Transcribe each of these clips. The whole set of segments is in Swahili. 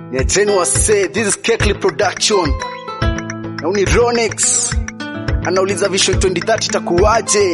Niacheni wase, this is Kekli Production. Na uni Ronix. Anauliza Vision 2030 itakuwaje?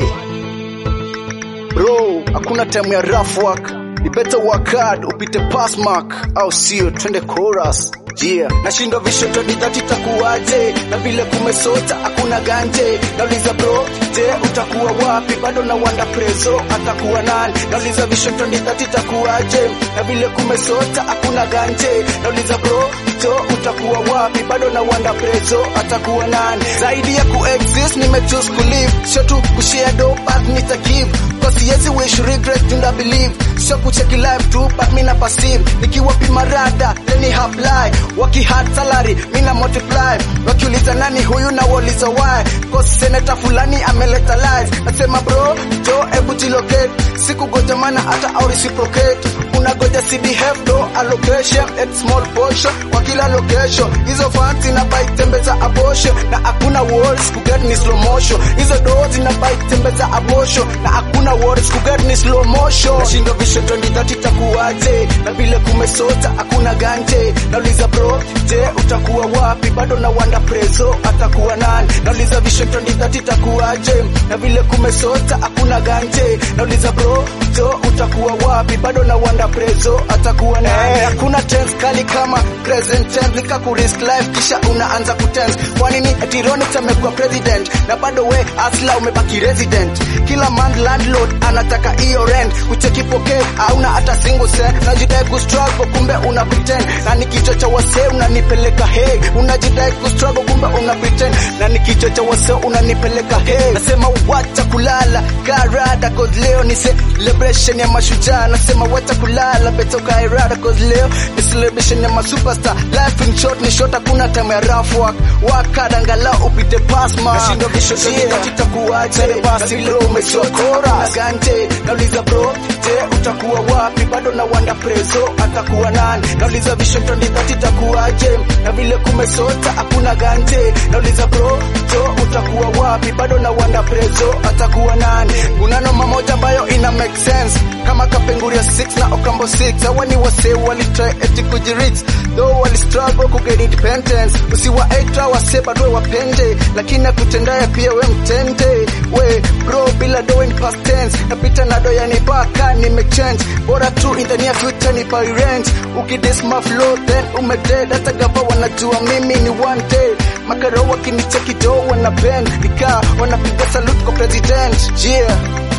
Bro, hakuna time ya rough work. Ni better work hard, upite pass mark au sio? Twende chorus. Yeah. Nashindwa Vision 2030 itakuwaje? Na vile kumesota hakuna ganje. Nauliza bro, je, utakuwa wapi? Bado na wanda prezo atakuwa nani? Nauliza Vision 2030 itakuwaje? Na vile kumesota hakuna ganje. Nauliza bro, jo utakuwa wapi? Bado na wanda prezo atakuwa nani? Zaidi ya kuexist nimechoose kulive, sio tu kushare do but nita give Cause yes wish regret do not believe Sio kucheki life tu but mina perceive Nikiwa pima rada leni apply Waki hard salary mina multiply Wakiuliza nani huyu na wauliza why Cause senator fulani ameleta lies Nasema bro jo ebu jilocate Siku goja mana hata au reciprocate Unagoja CDF do allocation at small portion Kwa kila location Hizo funds inabai tembeza abortion Na hakuna walls kuget ni slow motion Hizo doors inabai tembeza abortion Na hakuna words kuget ni slow motion Nashindwa vision 2030 itakuwaje Na vile kumesota hakuna ganje Nauliza bro je utakuwa wapi Bado na wanda prezo atakuwa nani Nauliza vision 2030 itakuwaje Na vile kumesota hakuna ganje Nauliza bro jo utakuwa wapi Bado na wanda prezo atakuwa nani Hakuna tense kali kama present tense Nika kurisk life kisha unaanza kutense Kwa nini eti Ronix amekuwa president Na bado we asla umebaki resident Kila month landlord anataka hiyo rent Kucheki pocket hauna hata single cent Unajidai kustruggle kumbe una pretend Na nikichocha wase unanipeleka hey Unajidai kustruggle kumbe una pretend Na nikichocha wase unanipeleka hey Nasema wacha kulala karada cause leo ni celebration ya mashujaa Nasema wacha kulala beto kairada cause leo ni celebration ya masuperstar Life in short ni short hakuna time ya rough work Work hard angalau upite pass mark Nashindwa vision yeah. itakuwaje basi bro umechokora na ganje nauliza bro je utakuwa wapi bado na wanda prezo atakuwa nani nauliza vision 2030 itakuwaje na vile kumesota hakuna ganje nauliza bro jo utakuwa wapi bado na wanda prezo atakuwa nani kunano mamoja ambayo ina make sense kama kapenguria 6 na okambo 6 hawa ni wase walitry eti kujirich though wali struggle ku get independence usiwa etra wase bado wapende lakini akutendaya pia we mtende we bro bila do in past tense napita na do yani baka nimechange bora tu in the near future ni pay rent ukidis my flow then umedead hata gava wanajua mimi ni one day makaro wakinicheki do wana bend nika wanapiga salute kwa president yeah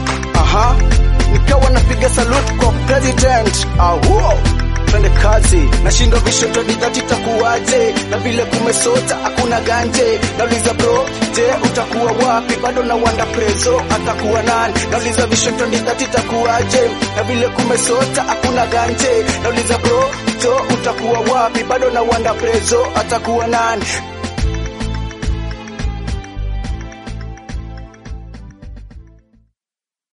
aha nikawa napiga salute kwa president ahuo twende kazi nashindwa vision 2030 itakuwaje na vile kumesota hakuna ganje nauliza bro je utakuwa wapi bado na wanda prezo atakuwa nani nauliza vision 2030 itakuwaje na vile kumesota hakuna ganje nauliza bro jo utakuwa wapi bado na wanda prezo atakuwa nani